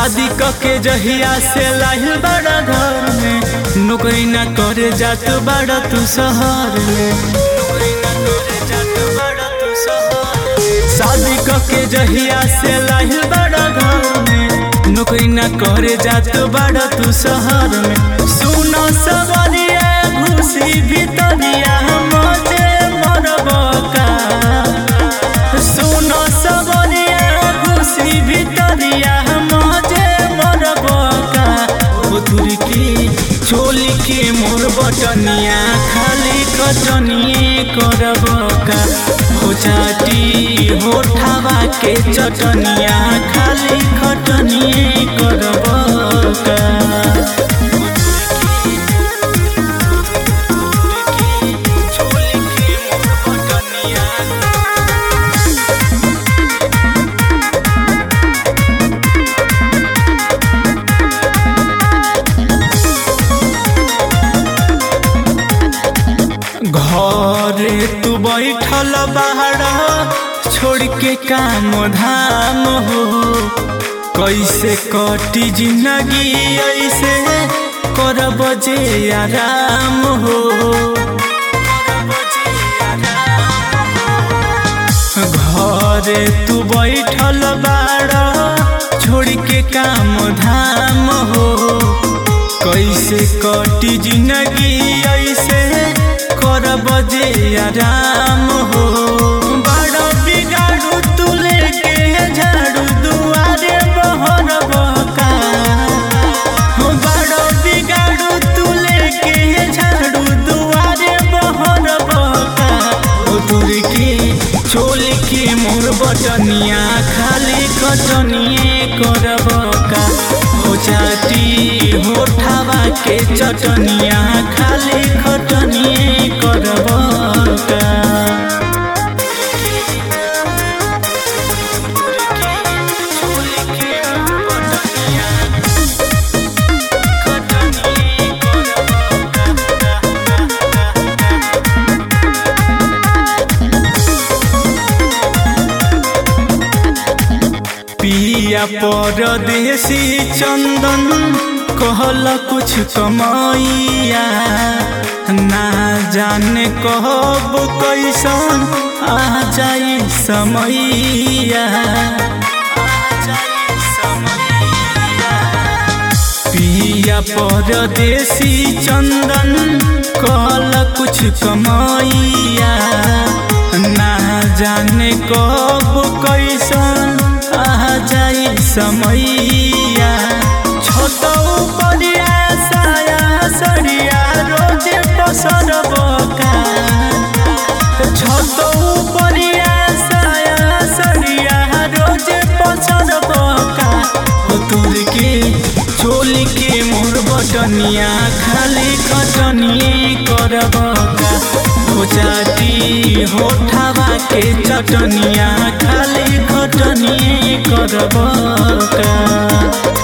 शादी के जहिया से लाहिल बड़ा घर में नौकरी ना करे जात बड़ा तू शहर में नौकरी ना करे जात बड़ा तू शहर में। शादी के जहिया से लाहिल बड़ा घर में नौकरी ना करे जात बड़ा तू शहर में सुनो सवरिया घुसी भीतरिया मजे मरबका सुनो सबरिया खुशी भितरिया मजे मरबका उतुर की चोली के मोर बटनिया खाली कटनिए करबका हो चाटी होठावा के चटनिया खाली खटनिए करबका चोली के मोर बटनिया घरे तू बैठल बाहर छोड़ के काम धाम हो कैसे कटी जिंदगी ऐसे करब जे आराम हो घरे तू बैठल बाड़ छोड़ के काम धाम हो कैसे कटी जिंदगी ऐसे करब जे आराम हो बड़ बिगाड़ू तू लेके झाड़ू दुआरे बहर बका हो बड़ बिगाड़ू तू लेके झाड़ू दुआरे बहर बका हो दूर के चोल के मोर बटनिया खाली कटनिए करबका हो चाटी होठावा के चटनिया खाली खटनिए करबका पिया परदेसी चंदन कहल कुछ कमैया ना जाने कहब कैसन आ जाई समैया पिया परदेसी चंदन कहल कुछ कमैया ना जाने कब कैसन आ जाई समैया छोटो परिया साया सरिया रोजे पसरबका छोटो परिया साया सरिया रोजे पसरबका हो तुर के चोली के मोर बटनिया खाली कटनिए करबका हो चाटी होठावा के चटनिया खाली खटनिए करबका